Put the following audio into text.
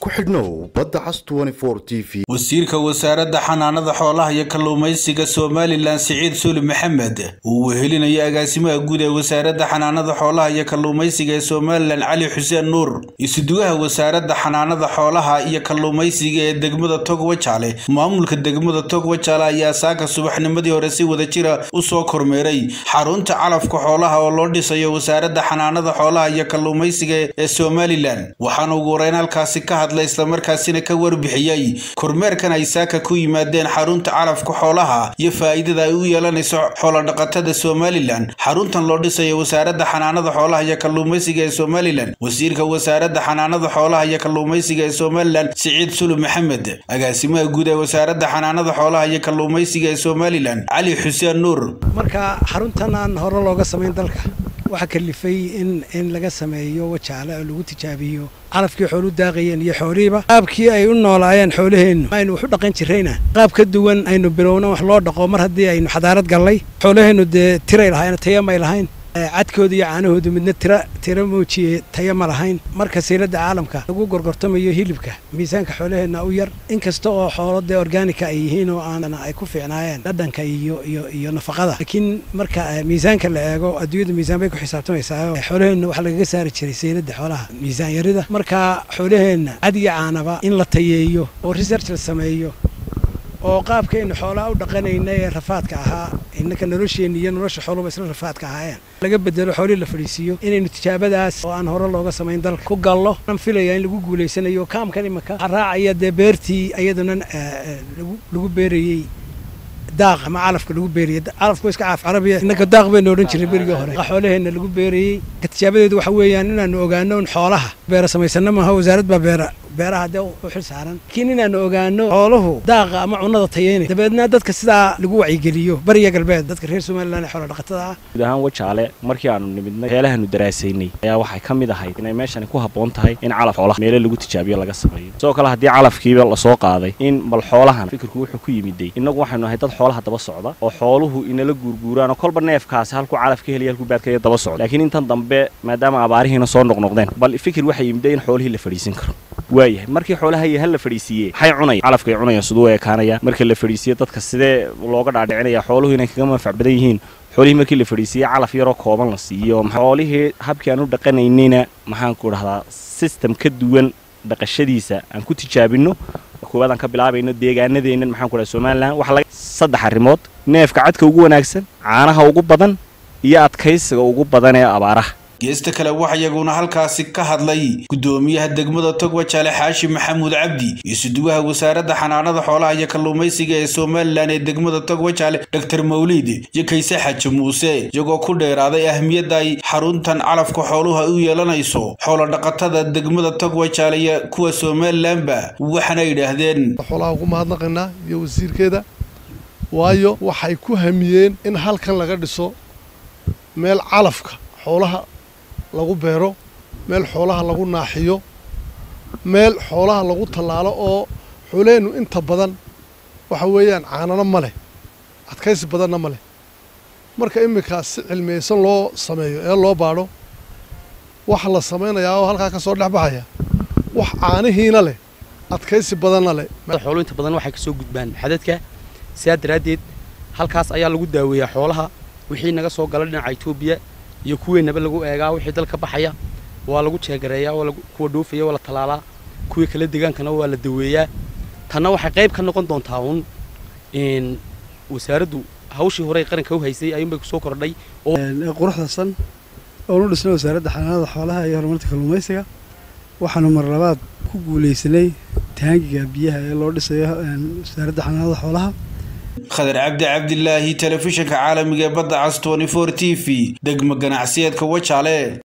ku xidhnow badda cas t v wasiirka wasaaradda xanaanada xoolaha iyo kalluumaysiga somalilan siciid suli maxamed uu wehelinaya agaasimaha guud ee wasaaradda xanaanada xoolaha iyo kalluumaysiga ee somalilan cali xuseen nuur isudugaha wasaaradda xanaanada xoolaha iyo kalluumaysiga ee degmada togwajaale maamulka degmada togwajaale ayaa saaka subaxnimadii hore si wada jira u soo kormeeray xarunta calafka xoolaha oo loo dhisayo wasaaradda xanaanada xoolaha iyo kalluumaysiga ee somalilan waxaana ugu horeyn halkaasi ka hadlay islamarkaasina ka warbixiyey kormeerkan ay saaka ku yimaadeen xarunta calafka xoolaha iyo faa'iidada ay u yeelanayso xoolodhaqatada somalilan xaruntan loo dhisayo wasaaradda xanaanada xoolaha iyo kalluumaysiga ee somalilan wasiirka wasaaradda xanaanada xoolaha iyo kalluumaysiga ee somalilan siciid sulu maxamed agaasimaha guud ee wasaaradda xanaanada xoolaha iyo kalluumaysiga ee somalilan cali xuseen nuur marka xaruntan aan hore looga samayn dalka waxaa kalifay in in laga sameeyo wajaale oo lagu tijaabiyo calafkii xoolu daaqayeen iyo xoolihiiba qaabkii ay u noolaayeen xoolaheennu aynu wax u dhaqan jirrayna qaab ka duwan aynu bilowna wax loo dhaqo mar haddii aynu xadaarad gallay xoolaheennu dee tiray lahayn taya may lahayn cadkooda iyo caanahoodu midna tira tira muujiye taya ma lahayn marka sayladda caalamka lagu gorgortamayo hilibka miisaanka xoolaheenna u yar inkasta oo xoolo dee orgaanika ay yihiin oo aan ay ku fiicnaayeen dhadhanka iyo iyo iyo nafaqada laakiin marka miisaanka la eego adduunyada miisaan bay ku xisaabtamaysaa xoolaheenna waxaa lagaga saari jiray sayladda xoolaha miisaan yarida marka xoolaheenna cad iyo caanaba in la tayeeyo oo research la sameeyo oo qaabkaynu xoolaha u dhaqanayna ee rafaadka ahaa innaka nolosheenna iyo nolosha xooluba isla rafaadka ahaayeen laga bedelo xoolihii la fadhiisiiyo inaynu tijaabadaas oo aan hore looga samayn dalka ku gallo aan filaya in lagu guulaysanayo kaamkan imaka waxaa raacaya dee beertii iyaduna lagu beerayey daaq ama calafka lagu beerayey calafku iska caaf carabiya innaka daaq baynu odhan jiray berigii hore xoolaheenna lagu beerayey tijaabadeedu waxa weeyaan inaanu ogaano in xoolaha beera samaysana maaha wasaarad baa beera beeraha dee u xil saaran laakiin inaanu ogaano xooluhu daaqa ama cunnada tayeynay dabeedna dadka sidaa lagu wacyigeliyo bariya galbeed dadka reer somalilan ee xoola dhaqatada ah guud ahaan wajaale markii aanu nimidnay heelahaanu daraasaynay ayaa waxay ka mid ahayd inay meeshani ku habboon tahay in calaf xoolaha meelo lagu tijaabiyo laga sameeyo sidoo kale haddii calafkiiba lasoo qaaday in bal xoolahan fikirku wuxuu ku yimiday innagu waxaynu ahay dad xoolaha daba socda oo xooluhu inala guurguuraan oo kolba neefkaasi halkuu calaf ka heliya halkuu baadkaya daba socda laakiin intan dambe maadaama abaarihiina soo noqnoqdeen bal fikir waxay yimiday in xoolihii la fadhiisin karo waayahay markii xoolaha iyo hal la fadhiisiiyey maxay cunaya calafkay cunayaan siduu ekaanaya marka la fadhiisiyo dadka sidee looga dhaadhicinaya xooluhu inay kaga manfac badan yihiin xoolihii markii la fadhiisiiyey calaf yaroo kooban la siiyo xoolihii habkii aan u dhaqanaynayna maxaan ku dhahdaa system ka duwan dhaqashadiisa aan ku tijaabinno koowaad aan ka bilaabayno deegaanadeennan maxaan ku dhaha somalilan waxa laga saddex arrimood neefka cadka ugu wanaagsan caanaha ugu badan iyo adkaysiga ugu badan ee abaaraha geesta kale waxa iyaguna halkaasi ka hadlay guddoomiyaha degmada togwajaale xaashi maxamuud cabdi isudugaha wasaaradda xanaanada xoolaha iyo kalluumaysiga ee somalilan ee degmada togwajaale dor mawliid iyo kayse xaji muuse iyagoo ku dheeraaday ahmiyadda ay xaruntan calafka xooluha u yeelanayso xoolodhaqatada degmada togwajaale iyo kuwa somalilanba waxaana yidhaahdeen xoolaha ugu mahadnaqaynaa iyo wasiirkeeda waayo waxay ku hamiyeen in halkan laga dhiso meel calafka xoolaha lagu beero meel xoolaha lagu naaxiyo meel xoolaha lagu tallaalo oo xoolaheennu inta badan waxa weeyaan caanano ma leh adkaysi badanna ma leh marka iminkaas si cilmiyeysan loo sameeyo ee loo baadho waxa la samaynayaa oo halkaa ka soo dhex baxaya wax caanihiina leh adkaysi badanna leh xooluhu inta badan waxay ka soo gudbaan xadadka sidaa daraaddeed halkaas ayaa lagu daaweeyaa xoolaha wixii naga soo gala dhinaca etoobiya iyo kuweennaba lagu eegaa wixii dalka baxaya waa lagu jeegareeyaa waa kuwa dhoofaya waa la tallaalaa kuwii kale degaankana waa la daweeyaa tanna waxay qayb ka noqon doontaa uun wasaaraddu hawshii horey qaranka u haysay ayuunbay kusoo kordhay quruxdasan oonu dhisnay wasaaradda xanaanada xoolaha iyo horumarta kalluumaysiga waxaanu mar labaad ku guulaysanay taangiga biyaha ee loo dhisayo wasaaradda xanaanada xoolaha khadar cabdi cabdilaahi telefishinka caalamiga ee badda cas t t v degmo ganacsiyeedka wajaale